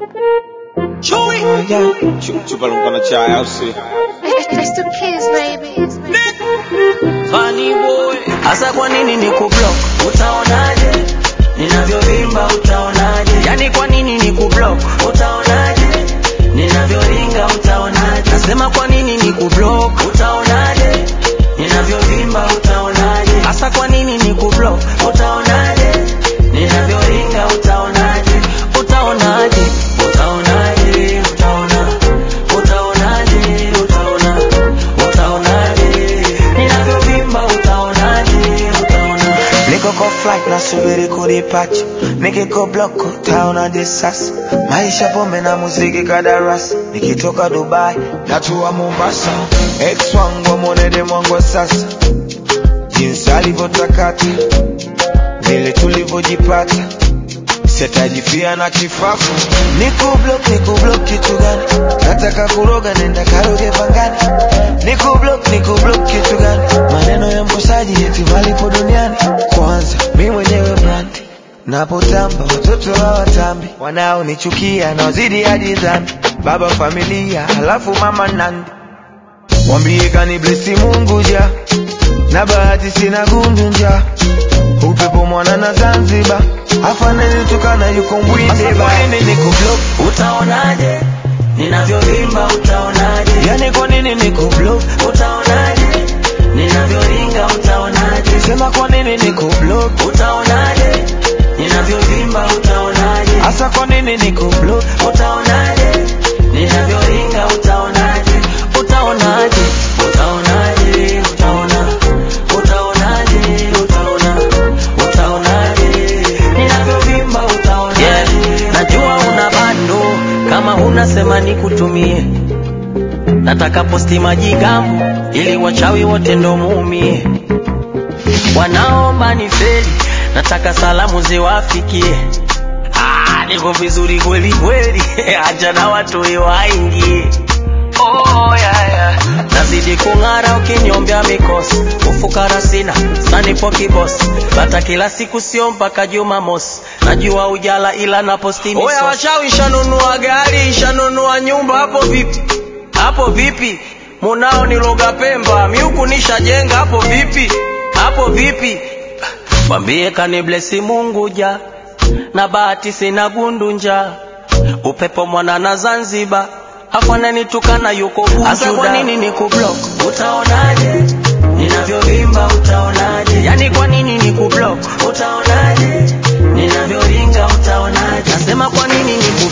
Chupa mkono chai au si? It's the kids, baby. Funny boy. Hasa kwa nini ni kublock? Utaonaje? Ninavyovimba utaonaje? Yani kwa nini ni kublock? Utaonaje? Ninavyoringa utaonaje? Nasema kwa nini ni kublock? Utaonaje? Ninavyovimba utaonaje? Hasa kwa nini ni kublock? Utaonaje? Ninavyoringa utaonaje? Utaonaje? Utaonaje? Utaona. Utaonaje? Utaona. Utaonaje? Ninavyovimba utaonaje? Utaona. Niko kwa flight nasubiri kudipacha, nikiko block utaonaje sasa? Maisha pombe na muziki kadarasa, nikitoka Dubai natua Mombasa. Ex wangu amwonede mwangu sasa, jinsi alivyotakata, vile tulivyojipata sitajifia na kifafu. Niko block, niko block kitu gani? Nataka kuroga, nenda karoge pangani. Niko block, niko block kitu gani? Maneno ya mkosaji eti malipo duniani. Kwanza mi mwenyewe brand napotamba, watoto hawatambi, wanaonichukia naozidi hadi dhambi. Baba familia, halafu mama nandi, mwambie kani blesi Mungu ja na bahati sina gundu nja upepo mwana na Zanzibar afaneni tukana yuko mbwinde ba niko block Utaonaje? Ninavyovimba utaonaje? yani kwa nini niko block Utaonaje? Ninavyoringa utaonaje? sema kwa nini niko block Utaonaje? Ninavyovimba utaonaje? hasa kwa nini niko block Utaonaje? Ninavyoringa utaonaje? Utaonaje? Utaonaje? Utaona. Utaonaje? Utaona. Utaonaje? Ninavyovimba utaonaje? Yeah. Najua una bando kama huna sema nikutumie. Nataka posti majigambo ili wachawi wote ndo muumie. Wanaomba ni feli, nataka salamu ziwafikie. Ah, niko vizuri kweli kweli, acha na watu waingie. Oh, yeah, yeah. Nazidi kung'ara ukinyombea mikosi, ufukara sina sanipo kibosi, bata kila siku sio mpaka Jumamosi. Najua ujala ila na posti misosi. Oya washawi, shanunua gari, shanunua nyumba, hapo vipi? Hapo vipi? Munao ni loga Pemba, miuku nishajenga, hapo vipi? Hapo vipi? Mwambie kani blesi Mungu ja na bahati sina gundu nja upepo mwana na Zanzibar afanani tukana yuko Hasa kwa nini ni kublock? Utaonaje? Ninavyovimba utaonaje? Yani kwa nini ni kublock? Utaonaje? Ninavyoringa utaonaje? Nasema kwa nini ni